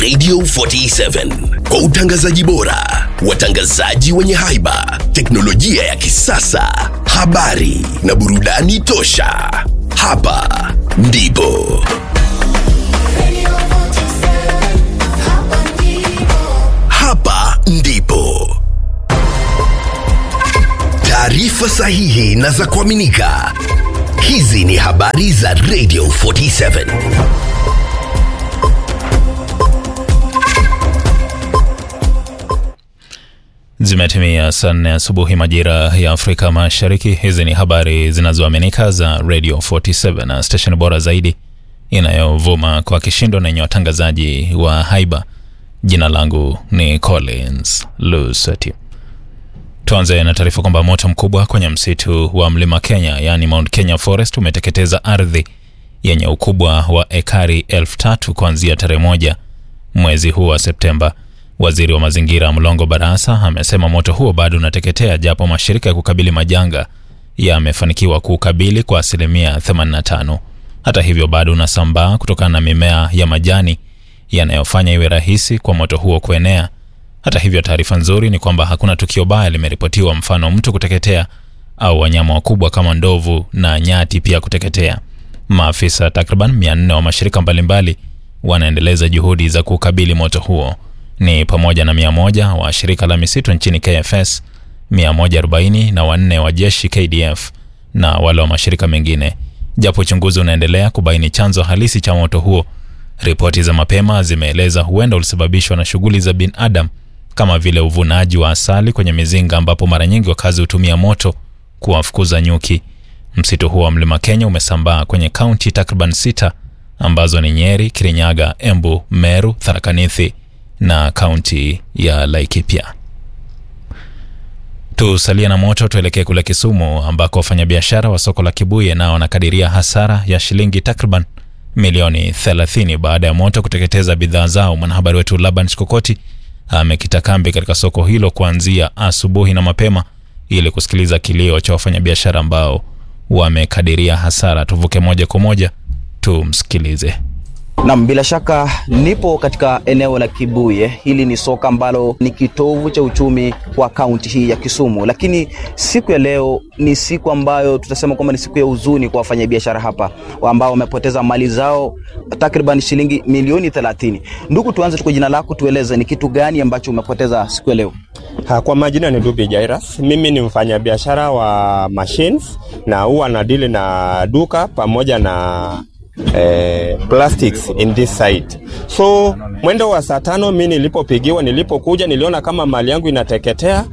Radio 47 kwa utangazaji bora, watangazaji wenye haiba, teknolojia ya kisasa, habari na burudani tosha. Hapa ndipo hapa ndipo taarifa sahihi na za kuaminika. Hizi ni habari za Radio 47. Zimetimia saa nne asubuhi majira ya Afrika Mashariki. Hizi ni habari zinazoaminika za Radio 47 na stesheni bora zaidi inayovuma kwa kishindo na yenye watangazaji wa haiba. Jina langu ni Collins Lusati. Tuanze na taarifa kwamba moto mkubwa kwenye msitu wa mlima Kenya, yaani Mount Kenya Forest, umeteketeza ardhi yenye ukubwa wa ekari elfu tatu kuanzia tarehe moja mwezi huu wa Septemba. Waziri wa mazingira Mlongo Barasa amesema moto huo bado unateketea, japo mashirika ya kukabili majanga yamefanikiwa kuukabili kwa asilimia 85. Hata hivyo, bado unasambaa kutokana na mimea ya majani yanayofanya iwe rahisi kwa moto huo kuenea. Hata hivyo, taarifa nzuri ni kwamba hakuna tukio baya limeripotiwa, mfano mtu kuteketea au wanyama wakubwa kama ndovu na nyati pia kuteketea. Maafisa takriban 400 wa mashirika mbalimbali wanaendeleza juhudi za kukabili moto huo ni pamoja na 100 wa shirika la misitu nchini KFS, 140 na wanne wa jeshi KDF na wale wa mashirika mengine. Japo uchunguzi unaendelea kubaini chanzo halisi cha moto huo, ripoti za mapema zimeeleza huenda ulisababishwa na shughuli za binadamu kama vile uvunaji wa asali kwenye mizinga, ambapo mara nyingi wakazi hutumia moto kuwafukuza nyuki. Msitu huo wa mlima Kenya umesambaa kwenye kaunti takriban sita ambazo ni Nyeri, Kirinyaga, Embu, Meru, Tharaka Nithi na kaunti ya Laikipia. Tusalie na moto, tuelekee kule Kisumu ambako wafanyabiashara wa soko la Kibuye nao wanakadiria hasara ya shilingi takriban milioni 30 baada ya moto kuteketeza bidhaa zao. Mwanahabari wetu Laban Shikokoti amekita kambi katika soko hilo kuanzia asubuhi na mapema ili kusikiliza kilio cha wafanyabiashara ambao wamekadiria hasara. Tuvuke moja kwa moja tumsikilize. Nam, bila shaka nipo katika eneo la Kibuye. Hili ni soko ambalo ni kitovu cha uchumi wa kaunti hii ya Kisumu, lakini siku ya leo ni siku ambayo tutasema kwamba ni siku ya huzuni kwa wafanyabiashara hapa ambao wamepoteza mali zao takriban shilingi milioni 30. Ndugu, tuanze tu kwa jina lako, tueleze ni kitu gani ambacho umepoteza siku ya leo? Ha, kwa majina ni Dubi Jairas. Mimi ni mfanyabiashara wa machines na huwa nadili na duka pamoja na eh, plastics in this site. So mwendo wa saa tano mi nilipopigiwa, nilipokuja niliona kama mali yangu inateketea,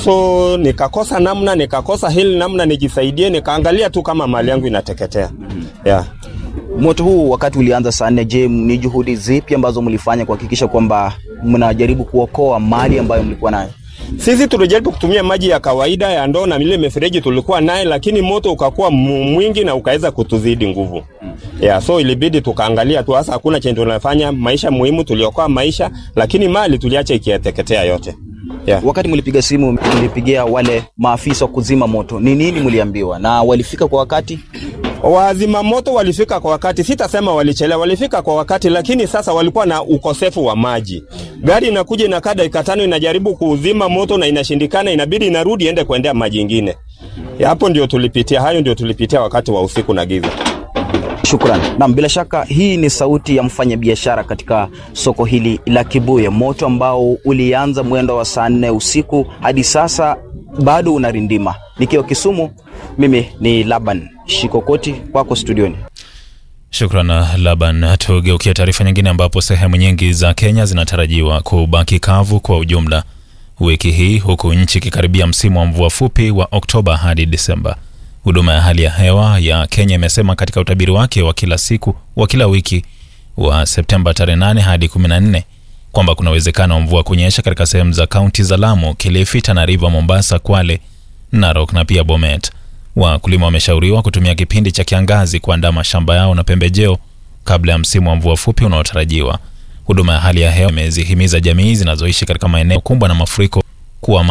so nikakosa namna, nikakosa hili namna nijisaidie, nikaangalia tu kama mali yangu inateketea yeah. Moto huu wakati ulianza saa nne, je, ni juhudi zipi ambazo mlifanya kuhakikisha kwamba mnajaribu kuokoa mali ambayo mlikuwa nayo? Sisi tulijaribu kutumia maji ya kawaida ya ndoo na ile mifereji tulikuwa naye, lakini moto ukakuwa mwingi na ukaweza kutuzidi nguvu. Yeah, so ilibidi tukaangalia tu, hasa hakuna chenye tunafanya. Maisha muhimu, tuliokoa maisha, lakini mali tuliacha ikiateketea yote. Yeah. Wakati mlipiga simu, mlipigia wale maafisa wa kuzima moto, ni nini mliambiwa na walifika kwa wakati? Wazima moto walifika kwa wakati, sitasema walichelewa, walifika kwa wakati, lakini sasa walikuwa na ukosefu wa maji. Gari inakuja inakaa dakika tano inajaribu kuuzima moto na inashindikana, inabidi inarudi ende kuendea maji ingine. Hapo ndio tulipitia, hayo ndio tulipitia wakati wa usiku na giza. Shukran. Naam, bila shaka hii ni sauti ya mfanyabiashara katika soko hili la Kibuye. Moto ambao ulianza mwendo wa saa nne usiku hadi sasa bado unarindima. Nikiwa Kisumu, mimi ni Laban Shikokoti, kwako studioni. Shukran Laban. Tugeukia taarifa nyingine, ambapo sehemu nyingi za Kenya zinatarajiwa kubaki kavu kwa ujumla wiki hii, huku nchi ikikaribia msimu wa mvua fupi wa Oktoba hadi Disemba. Huduma ya hali ya hewa ya Kenya imesema katika utabiri wake wa kila siku wa kila wiki wa Septemba tarehe 8 hadi 14 kwamba kuna uwezekano wa mvua kunyesha katika sehemu za kaunti za Lamu, Kilifi, Tana River, Mombasa, Kwale, Narok na pia Bomet. Wakulima wameshauriwa kutumia kipindi cha kiangazi kuandaa mashamba yao na pembejeo kabla ya msimu wa mvua fupi unaotarajiwa. Huduma ya hali ya hewa imezihimiza jamii zinazoishi katika maeneo kumbwa na mafuriko kuwa